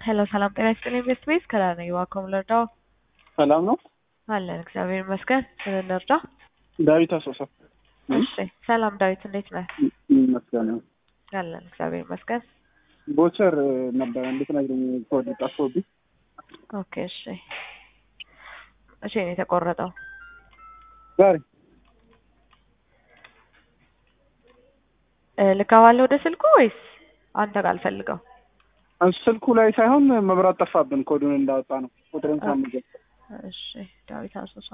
ሄሎ ሰላም ጤና ይስጥልኝ ቤስት ቤስ ከላ ነኝ ዋኮም ልርዳው ሰላም ነው አለን እግዚአብሔር ይመስገን ምን እንርዳ ዳዊት አሶሳ እሺ ሰላም ዳዊት እንዴት ነህ ይመስገን አለን እግዚአብሔር ይመስገን ቦቸር ነበረ እንዴት ነግረኝ ኮድ ጠፍቶብኝ ኦኬ እሺ እሺ ነው የተቆረጠው ዛሬ እ ልካዋለሁ ወደ ስልኩ ወይስ አንተ ጋር አልፈልገው ስልኩ ላይ ሳይሆን መብራት ጠፋብን ኮዱን እንዳወጣ ነው ቁጥሩን ሳንገ እሺ ዳዊት አሶሳ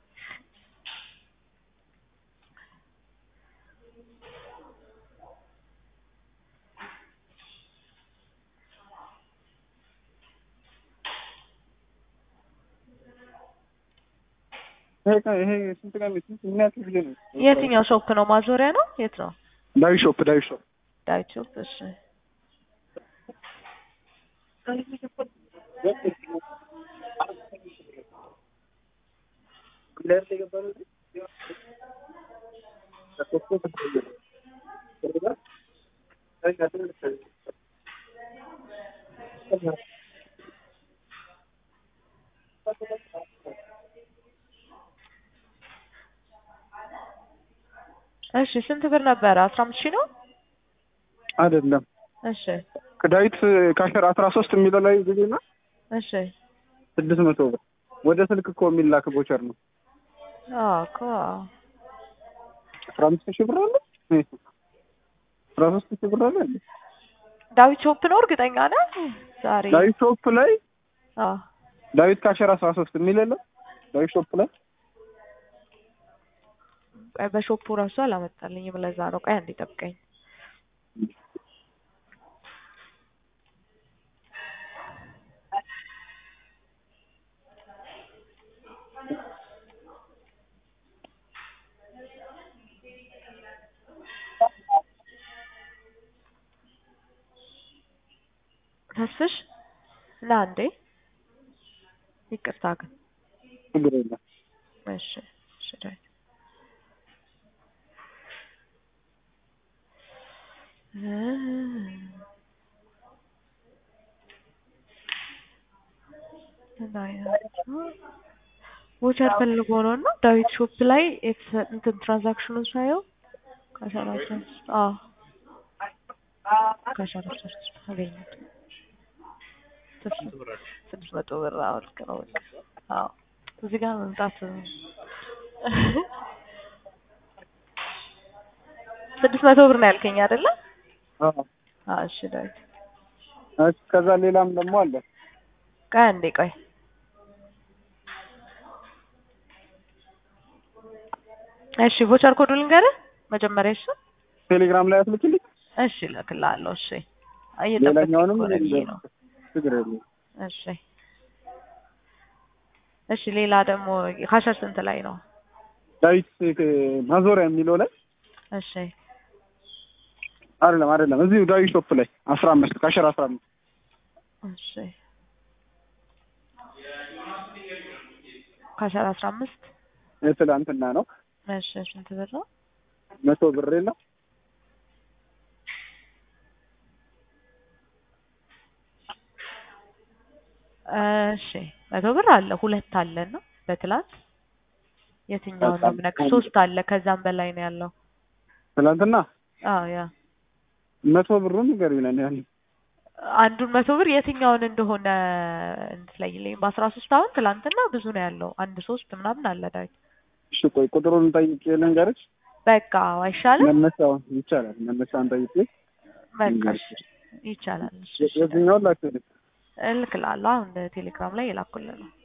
ይሄ ስንት ቀን ስንት ምን ያክል ጊዜ ነው የትኛው ሾፕ ነው ማዞሪያ ነው የት ነው ዳዊት ሾፕ ዳዊት ሾፕ ዳዊት ሾፕ እሺ እሺ ስንት ብር ነበረ? አስራ አምስት ሺህ ነው። አይደለም እሺ ከዳዊት ካሸር አስራ ሶስት የሚለው ላይ ጊዜና እሺ ስድስት መቶ ብር ወደ ስልክ እኮ የሚላክ ቦቸር ነው። አዎ እኮ አስራ አምስት ሺህ ብር አለ አስራ ሶስት ሺህ ብር አለ እንዴ? ዳዊት ሾፕ ነው እርግጠኛ ነህ? ዛሬ ዳዊት ሾፕ ላይ አዎ ዳዊት ካሸር አስራ ሶስት የሚል የለም ዳዊት ሾፕ ላይ ቆይ በሾፑ ራሱ አላመጣልኝም። ለዛ ነው። ቆይ አንዴ ጠብቀኝ። ተስፍሽ ና እንዴ። ይቅርታ ግን ችግር የለም እሺ እሺ ዳዊት ቮቸር ፈልጎ ነው እና ዳዊት ሾፕ ላይ እንትን ትራንዛክሽኑን ሳየው ከሰላሳ አዎ ከሰላሳ አገኘሁት ስድስት መቶ ብር አዎ ልክ ነው በቃ አዎ እዚህ ጋር መምጣት ስድስት መቶ ብር ነው ያልከኝ አይደለ? አዎ አዎ እሺ ዳዊት እሺ ከዛ ሌላም ደግሞ አለ ቆይ አንዴ ቆይ እሺ ቮቸር ኮዱ ልንገርህ መጀመሪያ እሱ ቴሌግራም ላይ አትልክልኝ እሺ እልክልሃለሁ እሺ ሌላኛውንም እየጠበቅኩ ብዬ ነው ችግር የለም እሺ እሺ ሌላ ደግሞ ካሸር ስንት ላይ ነው ዳዊት ማዞሪያ የሚለው ላይ እሺ አይደለም አይደለም እዚሁ ዳዊት ሾፕ ላይ አስራ አምስት ካሸር አስራ አምስት እሺ ካሸር አስራ አምስት የትላንትና ነው እሺ ስንት ብር ነው መቶ ብር የለም እሺ መቶ ብር አለ ሁለት አለ እና በትላንት የትኛውን ነው የምነግርህ ሶስት አለ ከዛም በላይ ነው ያለው ትላንትና አዎ ያ መቶ ብሩን ንገሪኝ ነን ያለ አንዱን መቶ ብር የትኛውን እንደሆነ እንድትለይልኝ በአስራ ሶስት አሁን ትላንትና ብዙ ነው ያለው አንድ ሶስት ምናምን አለ ዳዊት እሺ ቆይ ቁጥሩን ጠይቄ ልንገርሽ በቃ አይሻልም መነሻውን ይቻላል መነሻውን ጠይቄ በቃ እሺ ይቻላል እሺ እሺ የዚህኛውን ላክልኝ እልክልሃለሁ አሁን ቴሌግራም ላይ የላኩልህ ነው